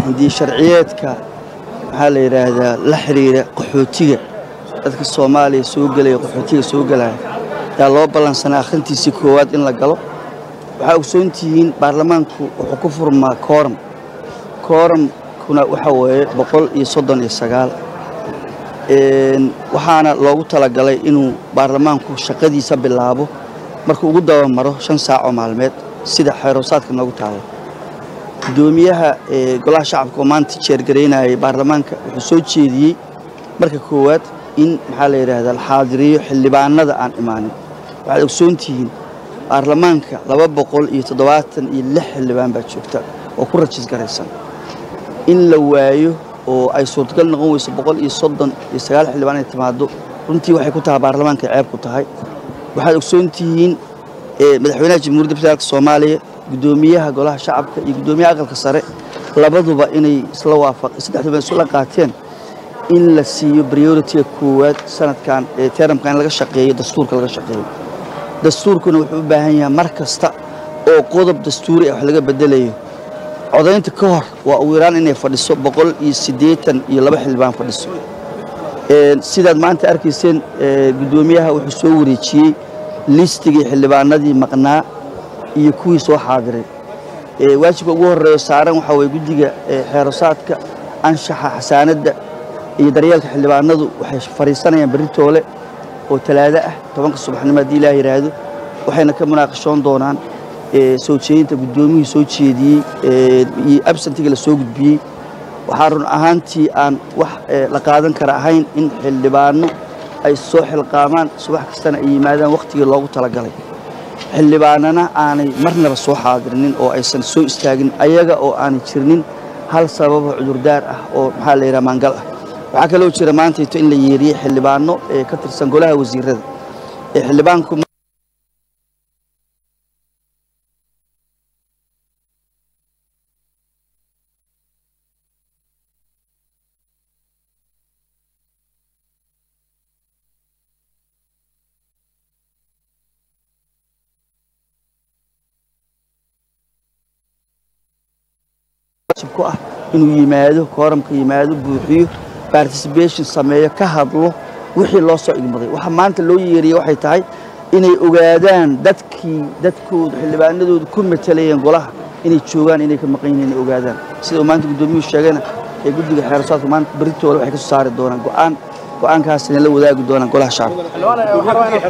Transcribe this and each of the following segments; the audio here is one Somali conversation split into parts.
hindii sharciyeedka maxaa la yidhaahdaa la xiriira qaxootiga dadka soomaaliya soo gelaya qaxootiga soo gelaya yaa loo ballansanaa akhrintiisii koowaad in la galo waxaa ogsoontihiin baarlamaanku wuxuu ku furmaa kooram kooramkuna waxa weeye boqol iyo soddon iyo sagaal waxaana loogu talagalay inuu baarlamaanku shaqadiisa bilaabo markuu ugu dabamaro shan saacoo maalmeed sida xeeroosaadka noogu taala gudoomiyaha golaha shacabka oo maanta jeergaraynayay baarlamaanka wuxuu soo jeediyey marka koowaad in maxaa la yidhaahdaa la xaadiriyo xildhibaanada aan imaanin waxaad ogsoontihiin baarlamaanka laba boqol iyo toddobaatan iyo lix xildhibaan baa joogta oo ku rajis garaysan in la waayo oo ay suurtagal noqon weyso boqol iyo soddon iyo sagaal xildhibaan ay timaado runtii waxay ku tahay baarlamaanka ceeb ku tahay waxaad ogsoontihiin madaxweynaha jamhuuriyadda federaalk soomaaliya gudoomiyaha golaha shacabka iyo gudoomiyaha aqalka sare labaduba inay isla waafaq saddexduba isla qaateen in la siiyo prioritiga koowaad sanadkan ee teramkan in laga shaqeeyo dastuurka laga shaqeeyo dastuurkuna wuxuu u baahan yahay mar kasta oo qodob dastuuri ah wax laga bedelayo codaynta ka hor waa ugu yaraan inay fadhiso boqol iyo siddeetan iyo laba xildhibaan fadhiso sidaad maanta arkayseen gudoomiyaha wuxuu soo wareejiyey listigii xildhibaanadii maqnaa iyo kuwii soo xaadiray waajibka ugu horeeyo saaran waxaa weye guddiga xeerosaadka anshaxa xasaanadda iyo daryeelka xildhibaanadu waxay fadhiisanayaan berri toole oo talaado ah tobanka subaxnimo haddii ilaah yidhaahdo waxayna ka munaaqashoon doonaan soo jeedinta guddoomiyihii soo jeediyey iyo absentiga la soo gudbiyey waxaa run ahaantii aan wax la qaadan kara ahayn in xildhibaano ay soo xilqaamaan subax kastana ay yimaadaan wakhtigii loogu talagalay xildhibaanana aanay marnaba soo xaadirinin oo aysan soo istaagin ayaga oo aanay jirnin hal sababo cudurdaar ah oo maxaa la yidhaha maangal ah waxaa kaloo jira maantayto in la yeeriyey xildhibaano ee ka tirsan golaha wasiirada ee xildhibaanku ku ah inuu yimaado kooramka yimaado buuxiyo participation sameeyo ka hadlo wixii loo soo igmaday waxa maanta loo yeeriyey waxay tahay inay ogaadaan dadkii dadkooda xildhibaanadooda ku matalayeen golaha inay joogaan inay ka maqan yihiin inay ogaadaan sida uu maanta guddoomiyuhu sheegayna ee guddiga xeerasaadka maanta berritooda waxay ka soo saari doonaan go'aan go'aankaasina la wadaagi doonaan golaha shacabka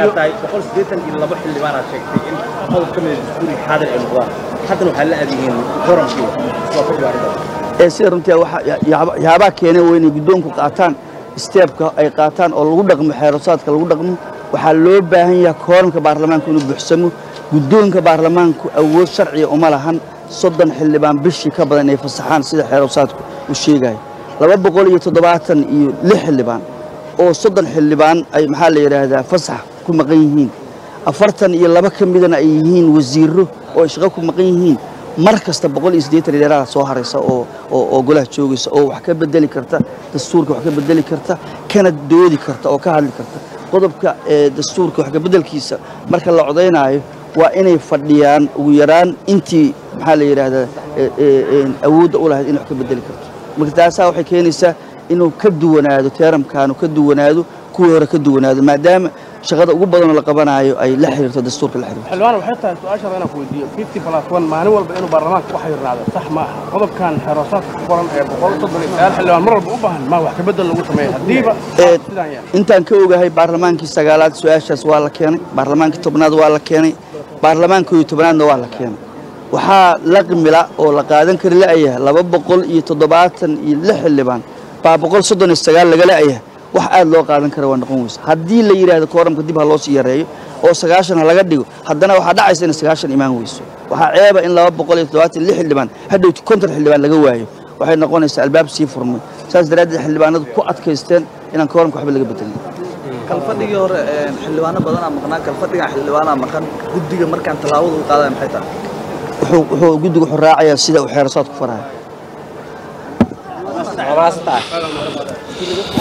haddana waxaa la aadyihiin koramkii ee sida runtii waxyaabaha keenay waa inay guddoonku qaataan steebka ay qaataan oo lagu dhaqmo xeerasaadka lagu dhaqmo waxaa loo baahan yahay kooramka baarlamaanku inuu buuxsamo guddoonka baarlamaanku awood sharciya uma lahan soddon xildhibaan bishii ka badan inay fasaxaan sida xeerasaadku uu sheegayo laba boqol iyo toddobaatan iyo lix xildhibaan oo soddon xildhibaan ay maxaa la yidhaahdaa fasax ku maqan yihiin afartan iyo laba ka midana ay yihiin wasiirro oo ay shaqo ku maqan yihiin mar kasta boqol iyo siddeetan dheeraada soo haraysa oo oo golaha joogaysa oo wax ka bedeli karta dastuurka wax ka bedeli karta kana doodi karta oo ka hadli karta qodobka dastuurka wax ka beddelkiisa marka la codaynaayo waa inay fadhiyaan ugu yaraan intii maxaa la yidhaahdaa awoodda u lahayd inay wax ka bedeli karto marka taasaa waxay keenaysaa inuu ka duwanaado teeramkaanu ka duwanaado kuwii hore ka duwanaado maadaama shaqada ugu badanoo la qabanaayo ay la xiriirto dastuurka la xiriirto xildhibaan waxay tahay su-aashaada inaan ku weydiiyo fifty plus one maalin walba inuu baarlamaanka ku xayirnaado sax ma aha qodobkan xeeroosaadka ku qoran ee boqol soddon iyo sagaal xildhibaan mar walba u baahan ma wax ka bedel lagu sameeya haddiiba sidaan yahay intaan ka ogahay baarlamaankii sagaalaad su-aashaas waa la keenay baarlamaankii tobnaad waa la keenay baarlamaankii iyo tobnaadna waa la keenay waxaa laqmila oo la qaadan kari la'yahay laba boqol iyo toddobaatan iyo lix xildhibaan baa boqol soddon iyo sagaal laga la'yahay wax aad loo qaadan kara waa noqon weysa haddii la yidhaahdo kooramka dib ha loo sii yareeyo oo sagaashan ha laga dhigo haddana waxaa dhacaysa inay sagaashan imaan weyso waxaa ceeba in laba boqol iyo toddobaatan iyo lix xildhibaan hadhowti konton xildhibaan laga waayo waxay noqonaysaa albaab sii furmay saas daraaddeed xildhibaanadu ku adkaysteen inaan kooramka waxba laga bedelin kalfadhigii hore xildhibaano badanaa maqnaa kalfadhigan xildhibaanaa maqan guddiga markaan tallaabada u qaadaya maxay tahay wuxuu guddigu wuxuu raacayaa sida uu xeerasaadku faraayo